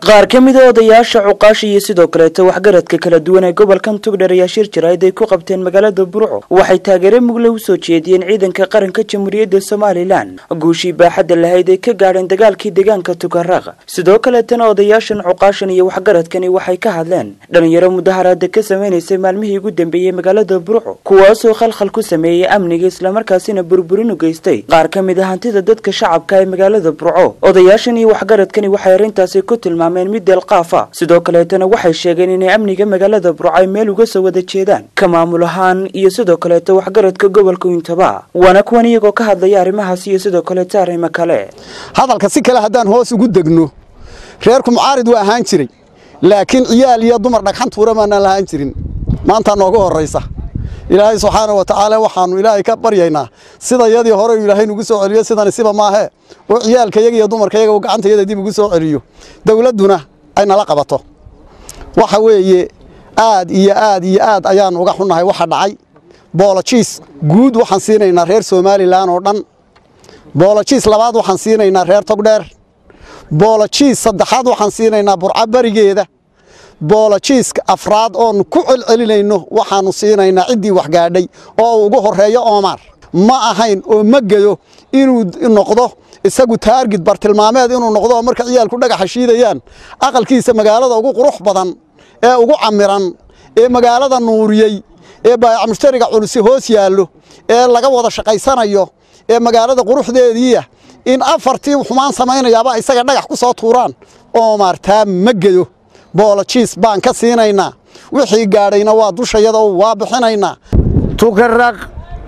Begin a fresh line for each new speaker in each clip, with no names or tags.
qaar ka mid a odayaasha cuqaasha iyo sidoo kaleeta waxgaradka kala duwan ee gobolkan tugdher ayaa shir jaraa'id ay ku qabteen magaalada burco waxay taageere mugle u soo jeediyeen ciidanka qaranka jamhuuriyadda somalilan guushii baaxadda lahayd ay ka gaadheen dagaalkii deegaanka tukaraq sidoo kaleetana odayaashan cuqaashan iyo waxgaradkani waxay ka hadleen dhalinyaro mudaharaada ka sameynaysay maalmihii ugu dambeeyey magaalada burco kuwaasoo khalkhal ku sameeyey amniga islamarkaasina burburin u geystay qaar ka mid a hantida dadka shacabka ee magaalada burco odayaashan iyo waxgaradkani waxay arrintaasi ku tilmaameen mid deelqaafa sidoo kaleetana waxay sheegeen inay amniga magaalada burco ay meel uga soo wada jeedaan ka maamul ahaan iyo sidoo kaleeta waxgaradka gobolka wintaba waana kuwan iyagoo ka hadlaya arrimahaas iyo sidoo kaleeta arrimo kale
hadalka si kale haddaan hoos ugu degno reerku mucaarid waa ahaan jiray laakiin ciyaal iyo dumar dhagxan tuura maanaan lahaan jirin maantaa nooga horraysa ilaahay subxaana wa tacaala waxaannu ilaahay ka baryaynaa sida yadii hore uu ilaahay nugu soo celiyo sidani siba maahee oo ciyaalkayaga iyo dumarkayaga uu gacantayada dib ugu soo celiyo dawladduna ay nala qabato waxa weeye aad iyo aad iyo aad ayaannu uga xunnahay waxa dhacay boolojiis guud waxaan siinaynaa reer somalilan oo dhan boolojiis labaad waxaan siinaynaa reer togdheer boolojiis saddexaad waxaan siinaynaa burco barigeeda boolojiiska afraad oonu ku celcelinayno waxaannu siinaynaa ciddii waxgaadhay oo ugu horreeyo oomar ma ahayn oo ma geyo inuu noqdo isagu taargid bartilmaameed inuu noqdo oo marka ciyaalku dhagaxa shiidayaan aqalkiisa magaalada ugu qurux badan ee ugu camiran ee magaalada nuuriyey ee baayac mushtariga culusi hoos yaallo ee laga wada shaqaysanayo ee magaalada quruxdeediiya in afartii xumaan samaynayaaba isaga dhagax ku soo tuuraan oomar taa ma geyo boolojiis baan ka siinaynaa wixii gaadhayna waa dushayada waa bixinaynaa
tukaraq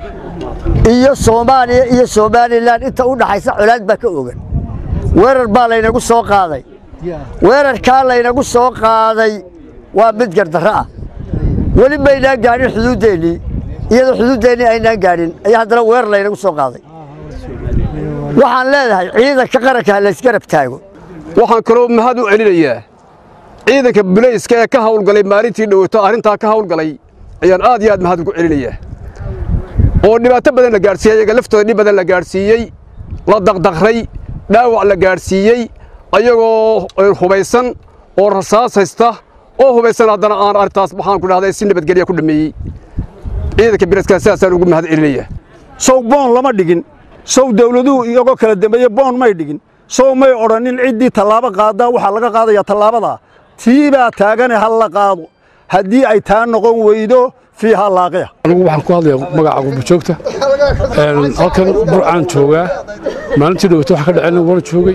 iyo soomaaliya iyo somalilan inta u dhaxaysa colaad baa ka ogan weerar baa laynagu soo qaaday weerarkaa laynagu soo qaaday waa mid gardarro ah weli maynaan gaadhin xuduuddeennii iyadoo xuduuddeennii aynaan gaadhin ayaa haddana weerar laynagu soo qaaday waxaan leedahay ciidanka qaranka ha laysgarab taago
waxaan kaloo mahad u celinayaa ciidanka bulayska ee ka hawlgalay maalintii dhowato arrintaa ka hawlgalay ayaan aad iyo aad mahad ugu celinayaa oo dhibaato badan la gaadhsiiyey ayaga laftooda dhib badan la gaadhsiiyey la daqdaqray dhaawac la gaadhsiiyey ayagoo hubaysan oo rasaas haysta oo hubaysan haddana aan arrintaas waxaan ku dhahday si nabadgelya ku dhammeeyey ciidanka bilayska sidaasaan ugu mahad celinayaa
sow boon lama dhigin sow dawladuhu iyagoo kala dambeeye boon may dhigin sow may odhanin ciddii tallaabo qaadaa waxaa laga qaadayaa tallaabadaa tii baa taagane ha la qaado haddii ay taa noqon weydo fiiha laaqiya
anigu waxaan ku hadlayaa magaca gurbajoogta halkan burcaan joogaa maalintii dhowata wax ka dhaceen wana joogay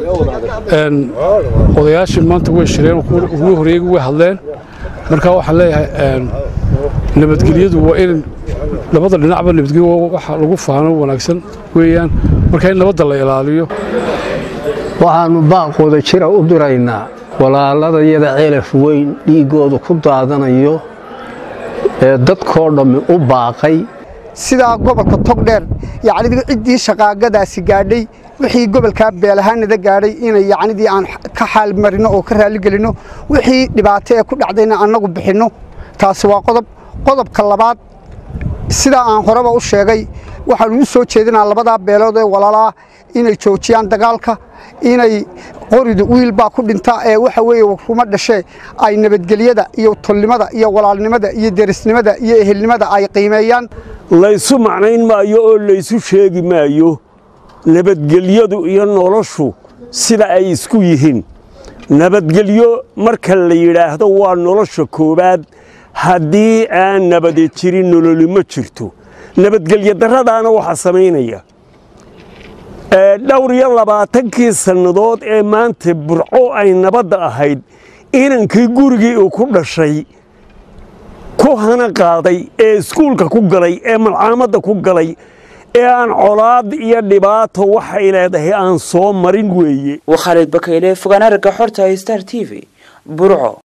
odayaashii maanta way shireen ugu horeeyey way hadleen marka waxaan leeyahay nabadgelyadu waa in labada dhinacba nabadgelyo waxa lagu faano wanaagsan weeyaan marka in nabadda la ilaaliyo
waxaannu baaqooda jira u diraynaa walaaladayada celaf weyn dhiiggooda ku daadanayo ee dadkoo dhammi u baaqay
sidaa gobolka togdheer yacnidii ciddii shaqaagadaasi gaadhay wixii gobolkaa beelahaanada gaadhay inay yacnidii aan ka xaal marino oo ka raaligelinno wixii dhibaato ee ku dhacdayna annagu bixinno taasi waa qodob qodobka labaad sidaa aan horeba u sheegay waxaannu u soo jeedinaa labadaa beelood ee walaalaa inay joojiyaan dagaalka inay qoridu wiil baa ku dhinta ee waxa weeye ruma dhashee ay nabadgelyada iyo tolnimada iyo walaalnimada iyo derisnimada iyo ehelnimada ay qiimeeyaan
laysu macnayn maayo oo laysu sheegi maayo nabadgelyadu iyo noloshu sida ay isku yihiin nabadgelyo marka la yidhaahdo waa nolosha koowaad haddii aan nabadi jirin nololi ma jirto nabadgelyo darradaana waxaa samaynaya dhowr iyo labaatankii sannadood ee maanta burco ay nabadda ahayd inankii gurigii uu ku dhashay ku hana qaaday ee iskuulka ku galay ee malcaamadda ku galay ee aan colaad iyo dhibaato waxay leedahay aan soo marin weeye
waa khaalid bakayle fogaan aragga xorta star t v burco